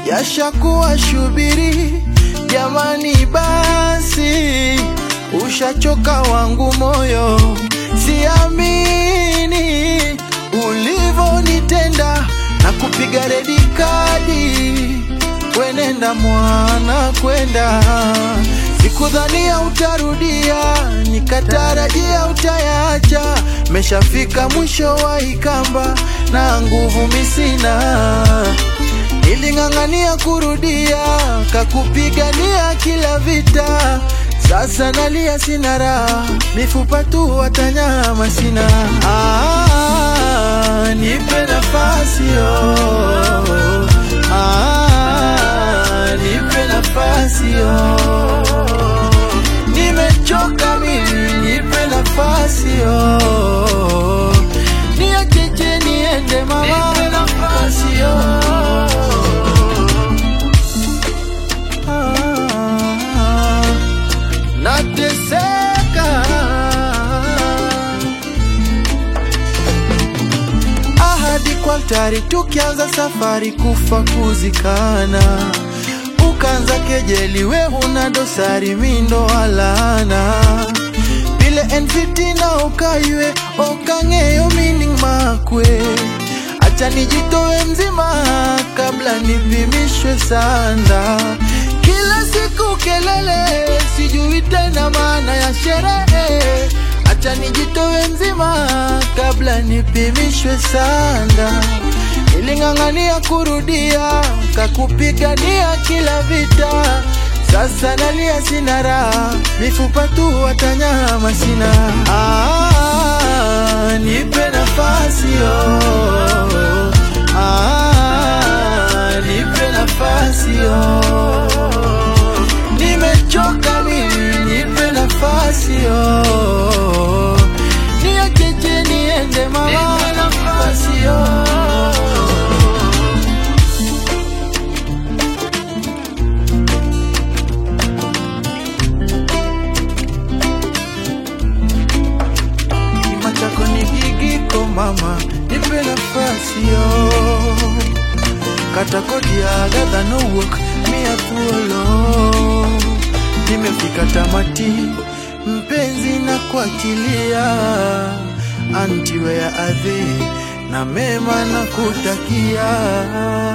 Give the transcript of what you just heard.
yashakuwa shubiri. Jamani, basi ushachoka wangu moyo, siamini ulivonitenda na kupiga redi kadi. Wenenda mwana kwenda, sikudhania utarudia, nikatarajia utayacha. Meshafika mwisho wa ikamba na nguvu misina Niling'ang'ania kurudia, kakupigania kila vita. Sasa nalia sina raha, mifupa tu watanyama sina. Ah, nipe nafasi oh. Ah, nipe nafasi oh. Nimechoka mimi, nipe nafasi oh. Niacheche niende mama, nipe nafasi oh. Ah, nateseka ahadi kwa altari, tukianza safari kufa kuzikana, ukanza kejeli, we huna dosari, mindo alana vile enfiti na ukaiwe okang'eyo mining makwe acha nijitoe mzima kabla nipimishwe sanda kila siku kelele sijui tena maana ya sherehe acha nijitoe mzima kabla nipimishwe sanda niling'ang'ania kurudia kakupigania kila vita sasa nalia sina raha mifupa tu watanyama sina ah, nipe nafasi oh. ah, nipe nafasi oh. nimechoka mimi nipe nafasi oh. niacheche niende mama nipe nafasi oh. kima chako ni gigiko mama, nipe nafasi yo. Kata kodi ya Agatha no work, mia thuolo. Nimefika tamati, mpenzi na kuachilia, anti wea adhi na mema na kutakia